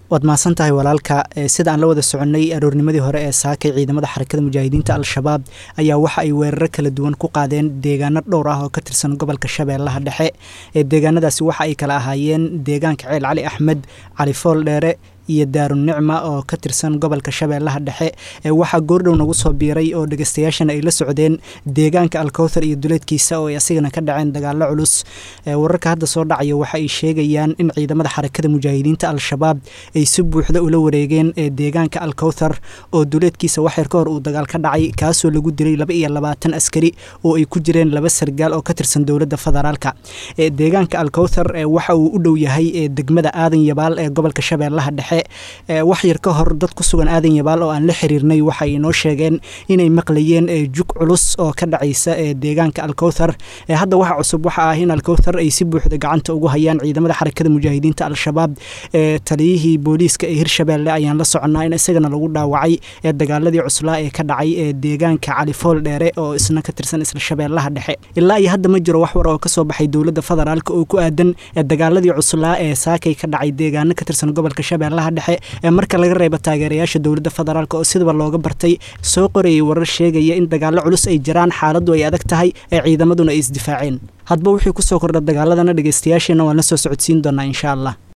waad mahadsan tahay walaalka sida aan la wada soconnay aroornimadii hore ee saakay ciidamada xarakada mujaahidiinta al-shabaab ayaa waxa ay weeraro kala duwan ku qaadeen deegaano dhowr ah oo ka tirsan gobolka shabeellaha dhexe ee deegaanadaasi waxa ay kala ahaayeen deegaanka ceel cali axmed cali fool dheere iyo daarunicma oo ka tirsan gobolka shabeellaha dhexe waxaa goordhow nagu soo biiray oo dhegeystayaashana ay la socdeen deegaanka alkowthar iyo duleedkiisa oo ay asigana ka dhaceen dagaalo culus wararka hadda soo dhacaya waxa ay sheegayaan in ciidamada xarakada mujaahidiinta al-shabaab ay si buuxda ula wareegeen deegaanka alkowthar oo duleedkiisa waxyar ka hor uu dagaal ka dhacay kaasoo lagu dilay laba iyo labaatan askari oo ay ku jireen laba sargaal oo ka tirsan dowladda federaalka deegaanka alkowthar waxa uu u dhow yahay degmada aadan yabaal ee gobolka shabeellaha dhexe wax yar ka hor dad ku sugan aadan yabaal oo aan la xiriirnay waxay inoo sheegeen inay maqlayeen jug culus oo ka dhacaysa deegaanka alkowthar hadda waxa cusub waxa ah in alkowthar ay si buuxda gacanta ugu hayaan ciidamada xarakada mujaahidiinta al-shabaab taliyihii booliiska ee hirshabeelle ayaan la soconnaa in isagana lagu dhaawacay ee dagaaladii cuslaa ee ka dhacay ee deegaanka califool dheere oo isna ka tirsan isla shabeellaha dhexe ilaa iyo hadda ma jiro wax war oo kasoo baxay dowladda federaalk oo ku aadan dagaaladii cuslaa ee saakay ka dhacay deegaano ka tirsan gobolka shabeellaha dhexe ee marka laga reebo taageerayaasha dowladda federaalk oo sidaba looga bartay soo qorayay warar sheegaya in dagaallo culus ay jiraan xaaladdu ay adag tahay ee ciidamaduna ay isdifaaceen hadba wixii kusoo kordha dagaaladana dhegeystayaasheena waan la soo socodsiin doonaa insha allah